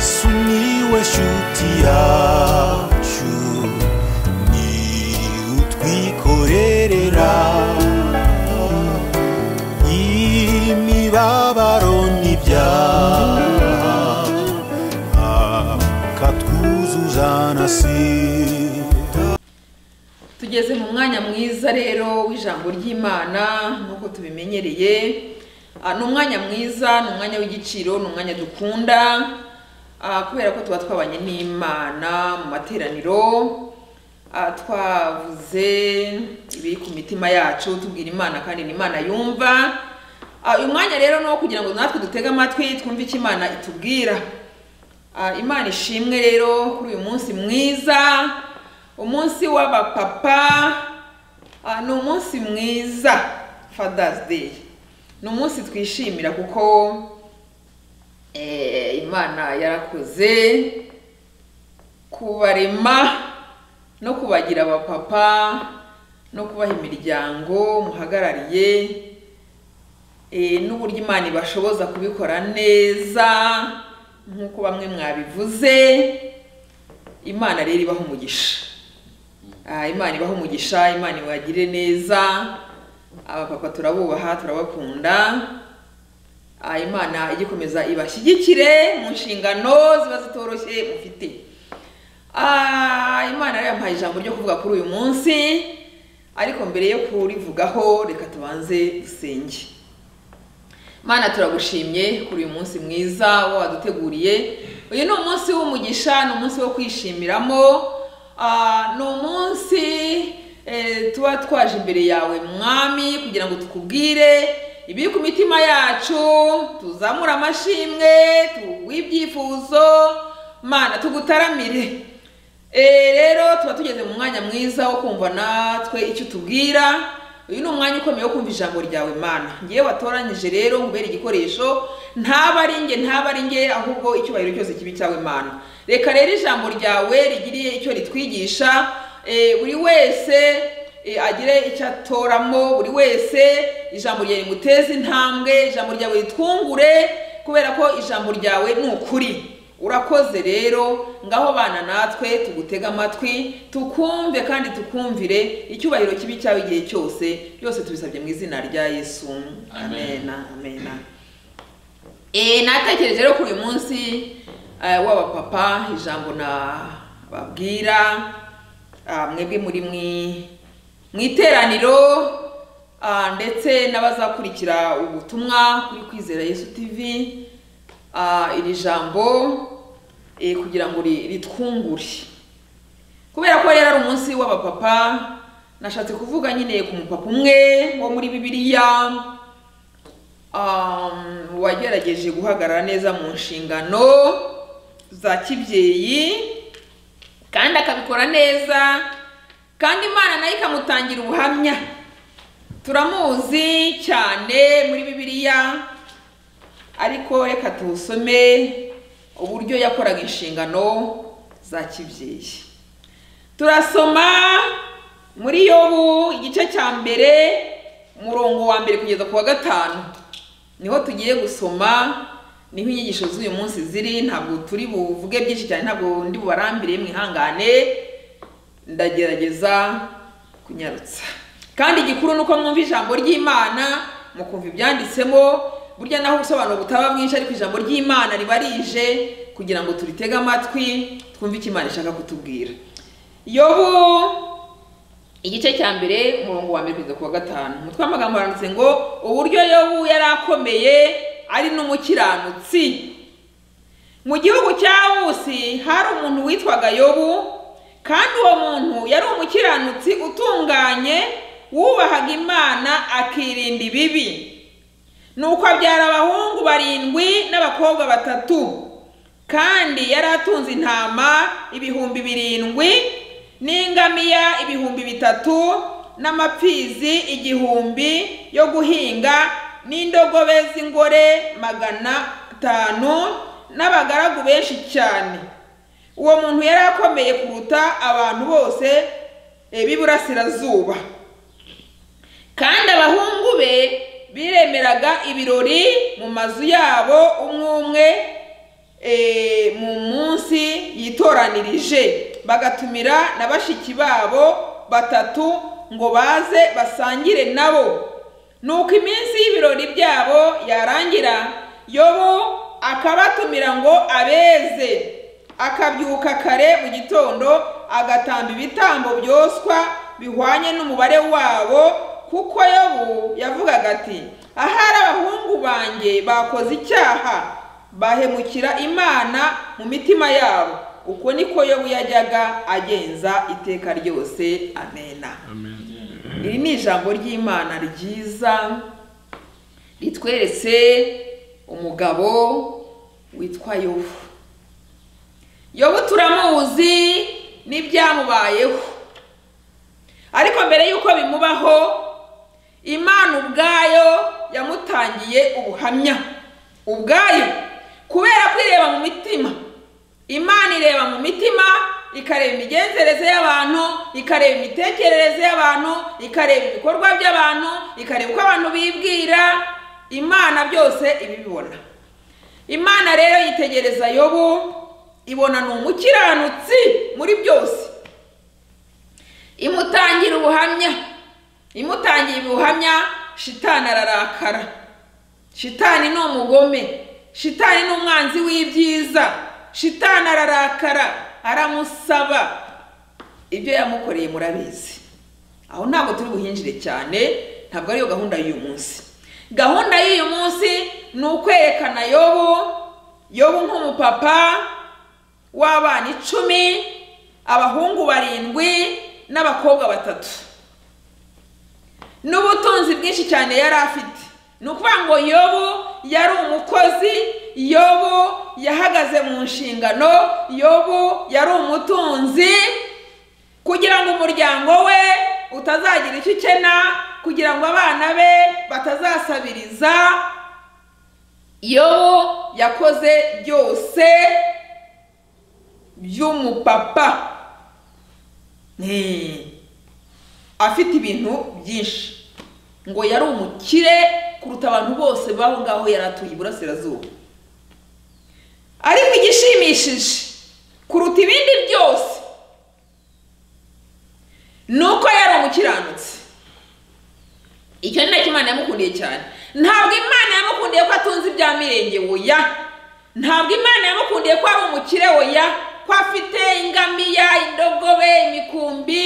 sumiłeś utiaciu ni utwikorerera imibabaro n'ibyaha akatwuzuza na sida tugeze mu mwanya mwiza rero w'ijambo ry'imana nk'uko tubimenyereye Ah, ni umwanya mwiza ni umwanya w'igiciro ni umwanya dukunda ah, kubera ko tuba twabanye n'imana mu materaniro Ah, twavuze ibiri ku mitima yacu tubwira imana kandi ni imana yumva Ah, uyu mwanya rero ni uwo kugira ngo natwe dutege amatwi twumve icyo imana itubwira Ah, imana ishimwe rero kuri uyu munsi mwiza umunsi w'abapapa Ah, ni umunsi mwiza fathers day ni umunsi twishimira kuko eh, imana yarakoze kubarema no kubagira abapapa no kubaha imiryango muhagarariye eh, n'uburyo imana ibashoboza kubikora neza nk'uko bamwe mwabivuze imana rero ibaha umugisha Ah, imana ibaha umugisha imana ibagire neza abapapa turabubaha turabakunda Ah, imana igikomeza ibashyigikire mu nshingano ziba zitoroshye mufite Ah, imana rero yampaye ijambo ryo kuvuga kuri uyu munsi ariko mbere yo kurivugaho reka tubanze dusenge mana turagushimye kuri uyu munsi mwiza wo waduteguriye uyu ni umunsi w'umugisha ni umunsi wo kwishimiramo Ah, ni umunsi eh, tuba twaje imbere yawe mwami kugira ngo tukubwire ibiri ku mitima yacu tuzamure amashimwe tuguhe ibyifuzo mana tugutaramire Eh, rero tuba tugeze mu mwanya mwiza wo kumva natwe icyo utubwira uyu ni umwanya ukomeye wo kumva ijambo ryawe mana ngewe watoranyije rero nkubera igikoresho ntaba ari nge ntaba ari nge ahubwo icyubahiro cyose kibi cyawe mana reka rero ijambo ryawe rigiriye icyo ritwigisha eh, buri wese eh, agire icyo atoramo buri wese ijambo ryawe rimuteze intambwe ijambo ryawe ritwungure kubera ko ijambo ryawe ni ukuri urakoze rero ngaho bana natwe tugutege amatwi tukumve kandi tukumvire icyubahiro kibi cyawe igihe cyose byose tubisabye mu izina rya yesu amena amena Eh, natekereje rero kuri uyu munsi eh, w'abapapa ijambo nababwira ah, mwebwe muri mwi- mu iteraniro ah, ndetse n'abazakurikira ubutumwa kuri kwizera yesu tv ah, iri jambo eh, kugira ngo ri- ritwungure kubera ko rero ari umunsi w'abapapa nashatse kuvuga nyine ku mupapa umwe wo muri bibiliya um, wagerageje guhagarara neza mu nshingano za kibyeyi kandi akabikora neza kandi imana nayo ikamutangira ubuhamya turamuzi cyane muri bibiliya ariko reka tuwusome uburyo yakoraga inshingano za kibyeyi turasoma muri yobu igice cya mbere umurongo wa mbere kugeza ku wa gatanu niho tugiye gusoma niho inyigisho z'uyu munsi ziri ntabwo turi buvuge byinshi cyane ntabwo ndi bubarambire mwihangane ndagerageza kunyarutsa kandi igikuru ni uko mwumva ijambo ry'imana mukumva ibyanditsemo burya naho ubusobanuro butaba bwinshi ariko ijambo ry'imana riba rije kugira ngo turitege amatwi twumve icyo imana ishaka kutubwira yobu igice cya mbere umurongo wa mbere kugeza ku wa gatanu umutwe w'amagambo haranditse ngo uburyo yobu yari akomeye ari n'umukiranutsi mu gihugu cya wusi hari umuntu witwaga yobu kandi uwo muntu yari umukiranutsi utunganye wubahaga imana akirinda ibibi nuko abyara abahungu barindwi n'abakobwa batatu kandi yari atunze intama ibihumbi birindwi n'ingamiya ibihumbi bitatu n'amapfizi igihumbi yo guhinga n'indogobe z'ingore magana atanu n'abagaragu benshi cyane uwo muntu yari akomeye kuruta abantu bose eh, b'iburasirazuba kandi abahungu be biremeraga ibirori mu mazu yabo umwe umwe eh, mu babahamirije bagatumira na bashiki babo batatu ngo baze basangire nabo nuko iminsi y'ibirori byabo yarangira yobo akabatumira ngo abeze akabyuka kare mu gitondo agatamba ibitambo byoswa bihwanye n'umubare wabo kuko yobu yavugaga ati ahari abahungu banjye bakoze icyaha bahemukira imana mu mitima yabo uko niko yobu yajyaga agenza iteka ryose amena iri ni ijambo ry'imana ryiza ritweretse umugabo witwa yobu yobu turamuzi n'ibyamubayeho ariko mbere y'uko bimubaho imana ubwayo yamutangiye ubuhamya ubwayo kubera kwireba mu mitima imana ireba mu mitima ikareba imigenzereze y'abantu ikareba imitekerereze y'abantu ikareba ibikorwa by'abantu ikareba uko abantu bibwira imana byose ibibibona imana rero yitegereza yobu ibona ni umukiranutsi muri byose imutangira ubuhamya imutangiye ubuhamya shitani ararakara shitani ni umugome shitani ni umwanzi w'ibyiza shitani ararakara aramusaba ibyo yamukoreye murabizi aho ntabwo turi buhinjire cyane ntabwo ariyo gahunda y'uyu munsi gahunda y'uyu munsi ni ukwerekana yobu yobu nk'umupapa w'abana icumi abahungu barindwi n'abakobwa batatu n'ubutunzi bwinshi cyane yari afite ni ukuvuga ngo yobu yari umukozi yobu yahagaze mu nshingano yobu yari umutunzi kugira ngo umuryango we utazagira icyo ukena kugira ngo abana be batazasabiriza yobu yakoze byose by'umupapa Hmm. afite ibintu byinshi ngo yari umukire kuruta abantu bose b'aho ngaho yari atuye iburasirazuba ariko igishimishije kuruta ibindi byose ni uko yari umukiranutsi icyo ni nacyo imana yamukundiye cyane ntabwo imana yamukundiye ko atunze ibya mirenge oya ntabwo imana yamukundiye ko ari umukire oya ko afite ingamiya indogobe imikumbi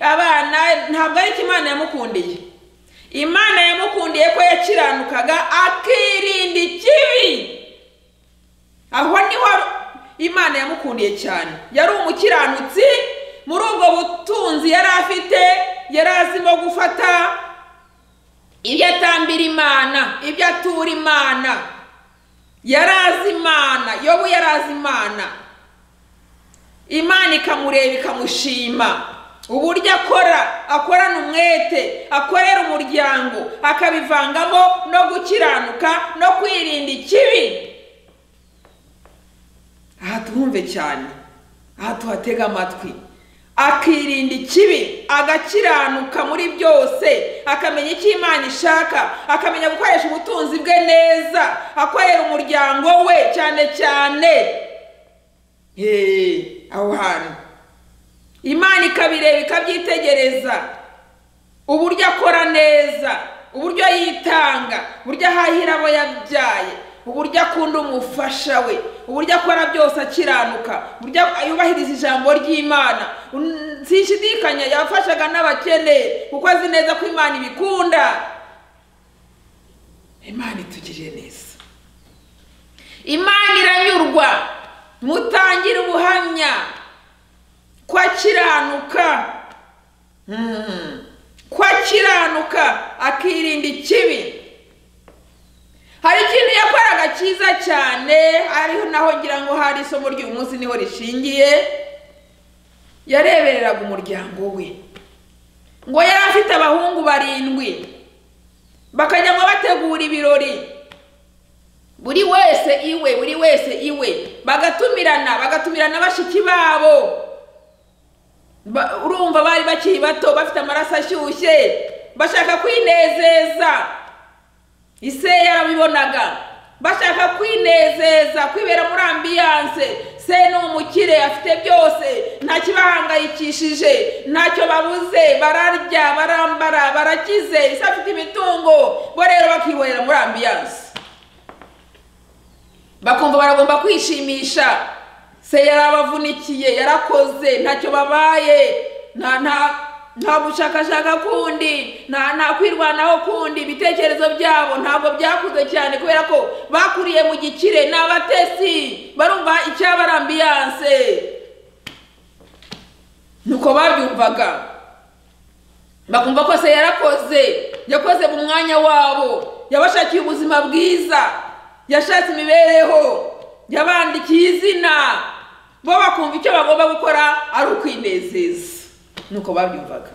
abana ntabwo ariko imana yamukundiye imana yamukundiye ko yakiranukaga akirinda ikibi aho niho imana yamukundiye cyane yari umukiranutsi muri ubwo butunzi yari afite yari azimo gufata ibyo atambira imana ibyo atura imana yari azi imana yobu yari azi imana imana ikamureba ikamushima uburyo akora akorana umwete akorera umuryango akabivangamo no gukiranuka no kwirinda ikibi aha tuhumve cyane aha tuhatega amatwi akirinda ikibi agakiranuka muri byose akamenya icyo imana ishaka akamenya gukoresha ubutunzi bwe neza akorera umuryango we cyane cyane Hey, aho hantu imana ikabireba ikabyitegereza uburyo akora neza uburyo yitanga uburyo ahahira abo yabyaye uburyo akunda umufasha we uburyo akora byose akiranuka uburyo yubahiriza ijambo ry'imana sinshidikanya yafashaga n'abakene kuko azi neza ko imana ibikunda imana itugirire neza imana iranyurwa mutangire ubuhamya ko akiranuka Mm. ko akiranuka akirinda ikibi hari ikintu yakoraga cyiza cyane ariho naho ngira ngo hari isomo ry'uyu munsi niho rishingiye yarebereraga umuryango we ngo yari afite abahungu barindwi bakajyamo bategura ibirori buri wese iwe buri wese iwe bagatumirana bagatumirana bashiki babo Ba- urumva bari bakiri bato bafite amaraso ashyushye bashaka kwinezeza ise yarabibonaga bashaka kwinezeza kwibera muri ambiyanse asiranse se ni umukire afite byose ntacyo ibahangayikishije ntacyo babuze bararya barambara barakize se afite imitungo bo rero bakibonera muri ambiyanse bakumva baragomba kwishimisha se yarabavunikiye yarakoze ntacyo babaye nta nta nta gushakashaka kundi nta nta kwirwanaho kundi ibitekerezo byabo ntabwo byakuze cyane kubera ko bakuriye mu gikire ni abatesi barumva icyaba ari ambiyanse nuko babyumvaga bakumva ko se yarakoze yakoze mu mwanya wabo yabashakiye ubuzima bwiza yashatse imibereho yabandikiye izina bo bakumva icyo bagomba gukora ari ukwinezeza nuko babyumvaga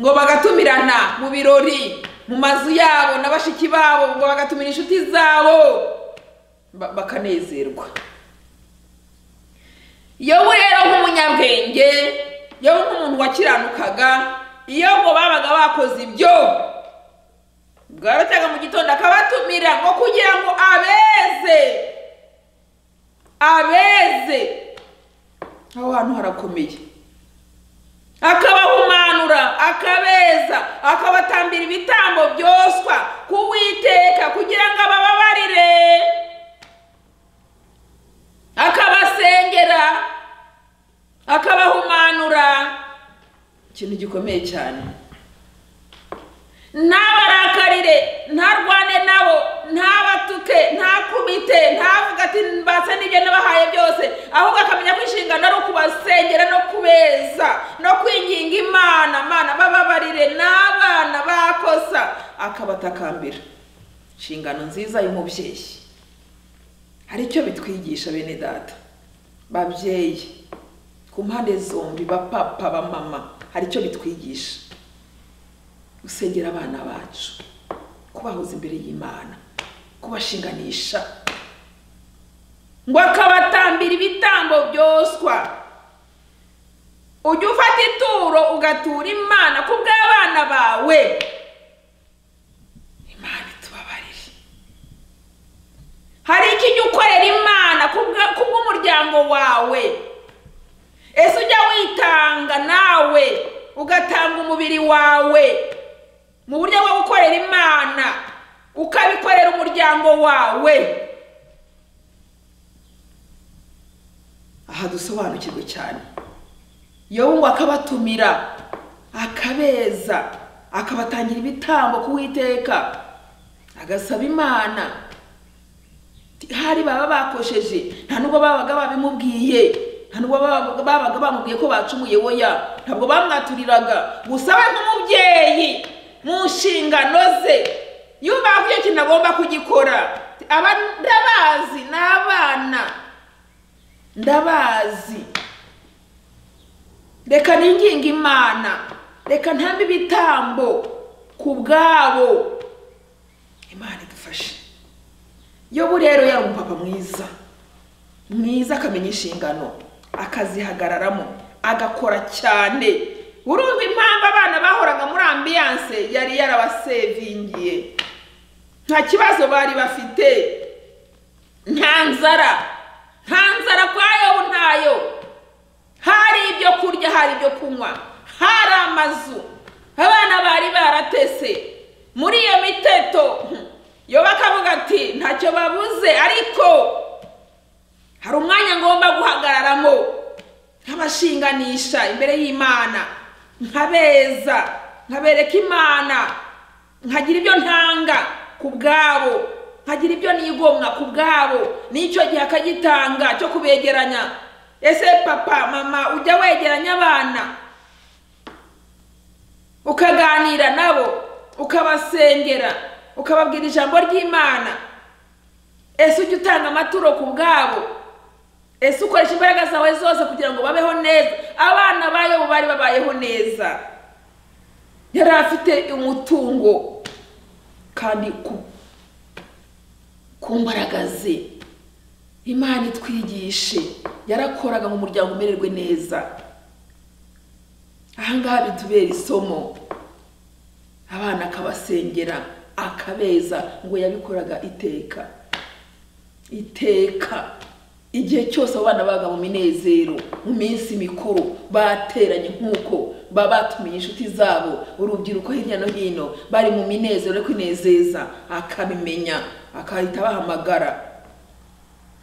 ngo bagatumirana mu birori mu mazu yabo na bashiki babo ngo bagatumira inshuti zabo ba- bakanezerwa iyo we rero nk'umunyabwenge yewe nk'umuntu wakiranukaga iyo ngo babaga bakoze ibyo bwaracaga mu gitondo akabatumira ngo kugira ngo abeze abeze aho hantu harakomeye akabahumanura akabeza akabatambira ibitambo byoswa kuwiteka kugira ngo abababarire akabasengera akabahumanura ikintu gikomeye cyane ntabarakarire ntarwane nabo ntabatuke ntakubite ntavuga ati mbatse n'ibyo nabahaye byose ahubwo akamenya ko inshingano ari ukubasengera no kubeza no kwinginga imana mana bababarire n'abana bakosa akabatakambira inshingano nziza y'umubyeyi hari icyo bitwigisha bene data babyeyi ku mpande zombi bapapa bamama hari icyo bitwigisha gusengera abana bacu kubahoza imbere y'imana kubashinganisha ngo akabatambira ibitambo byoswa ujye ufata ituro ugatura imana ku bw'abana bawe imana itubabarire hari iki jya ukorera imana ku bwa- ku bw'umuryango wawe ese ujya witanga nawe ugatanga umubiri wawe mu buryo bwo gukorera imana ukabikorera umuryango wawe aha dusobanukirwe cyane yobu ngo akabatumira akabeza akabatangira ibitambo kuwiteka agasaba imana hari baba bakosheje nta nubwo babaga babimubwiye nta nubwo babaga babaga bamubwiye ko bacumuye woya ntabwo bamwaturiraga gusa we nk'umubyeyi mu nshingano ze yumva ko icyo kintu agomba kugikora aba ndabazi ni abana ndabazi reka ninginga imana reka ntambe ibitambo ku bwabo imana idufashe yobu rero yari umupapa mwiza mwiza akamenya inshingano akazihagararamo agakora cyane urumva impamvu abana bahoraga muri ambiyanse yari yarabasevingiye nta kibazo bari bafite nta nzara nta nzara kwa yobu ntayo hari ibyo kurya hari ibyo kunywa hari amazu abana bari baratese muri iyo miteto yo bakavuga ati ntacyo babuze ariko hari umwanya ngomba guhagararamo nkabashinganisha imbere y'imana nkabeza nkabereka imana nkagira ibyo ntanga ku bwabo nkagira ibyo nigomwa ku bwabo n'icyo gihe akagitanga cyo kubegeranya ese papa mama ujya wegeranya abana ukaganira nabo ukabasengera ukababwira ijambo ry'imana ese ujya utanga amaturo ku bwabo ese ukoresha imbaraga zawe zose kugira ngo babeho neza abana ba yobu bari babayeho neza yari afite umutungo kandi ku- ku mbaraga ze imana itwigishe yarakoraga mu muryango umererwe neza ahangaha bitubera isomo abana akabasengera akabeza ngo yabikoraga iteka iteka igihe cyose abo bana baga mu minezero mu minsi mikuru bateranye nk'uko baba batumiye inshuti zabo urubyiruko hirya no hino bari mu minezero yo kwinezeza akabimenya akahita abahamagara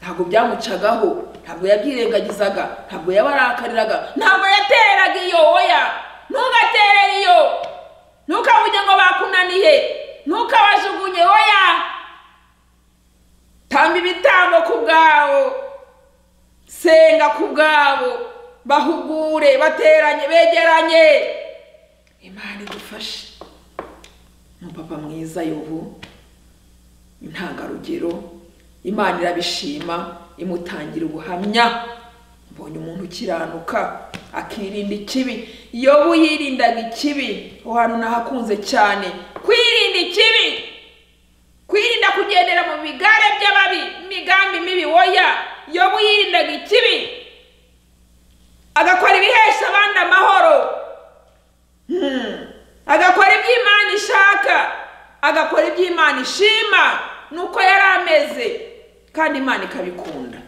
ntabwo byamucagaho ntabwo yabyirengagizaga ntabwo yabarakariraga ntabwo yateraga iyo oya ntugaterere iyo ntukavuge ngo bakunaniye ntukabajugunye oya tanga ibitambo ku bwabo senga ku bwabo bahugure bateranye begeranye imana idufashe umupapa mwiza y'ubu intangarugero imana irabishima imutangira ubuhamya mbonye umuntu ukiranuka akirinda ikibi yobu yirindaga ikibi aho hantu nahakunze cyane kwirinda ikibi kwirinda kugendera mu bigare by'ababi imigambi mibi woya yobu yirindaga ikibi agakora ibihesha abandi amahoro Hmm. agakora ibyo imana ishaka agakora ibyo imana ishima nuko yari ameze kandi imana ikabikunda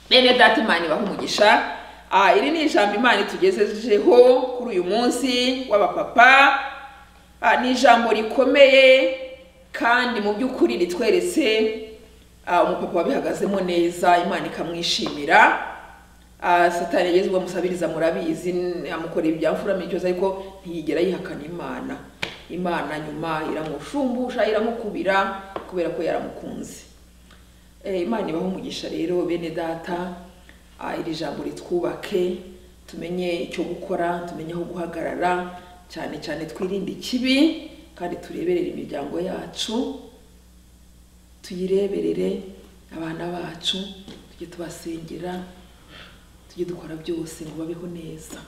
bene data imana ibaha umugisha Ah, iri ni ijambo imana itugejejeho kuri uyu munsi w'abapapa Ah, ni ijambo rikomeye kandi mu by'ukuri ritweretse ah, umupapa wabihagazemo neza imana ikamwishimira Ah, satani yagezweho musabiriza murabizi n- amukorera ibyamfurama cyose ariko ntiyigera yihakana imana imana nyuma iramushumbusha iramukubira kubera ko yaramukunze Eh, imana ibaho umugisha rero bene data ah, iri jambo ritwubake tumenye icyo gukora tumenye aho guhagarara cyane cyane twirinde ikibi kandi tureberere imiryango yacu tuyireberere abana bacu tujye tubasengera tujye dukora byose ngo babeho neza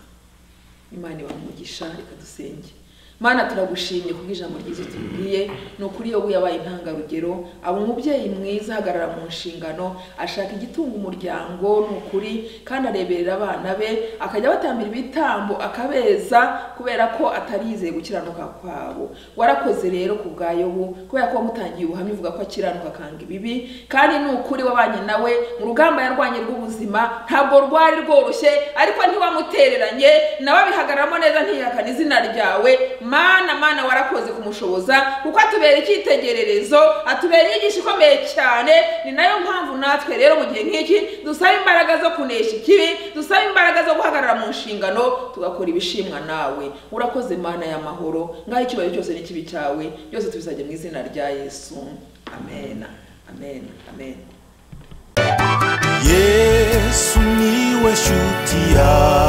imana ibamugisha reka dusenge mana turagushimye ku bw'ijambo ryiza utubwiye ni ukuri iyo yabaye intangarugero aba umubyeyi mwiza ahagarara mu nshingano ashaka igitunga umuryango ni ukuri kandi areberera abana be akajya abatambira ibitambo akabeza kubera ko atari yizeye gukiranuka kwabo warakoze rero ku bwa yobu kubera ko wamutangiye ubuhamya uvuga ko akiranuka akanga ibibi kandi ni ukuri wabanye nawe mu rugamba yarwanye rw'ubuzima ntabwo rwari rworoshye ariko ntiwamutereranye nawe abihagararamo neza ntiyihakana izina ryawe mana mana warakoze kumushoboza kuko atubera icyitegererezo atubera inyigisho ikomeye cyane ni nayo mpamvu natwe rero mu gihe nk'iki dusaba imbaraga zo kunesha ikibi dusaba imbaraga zo guhagarara mu nshingano tugakora ibishimwa nawe urakoze mana y'amahoro ngaho icyubahiro cyose n'ikibi cyawe byose tubisabye mu izina rya yesu amen amen amen yesu niwe shuti yawe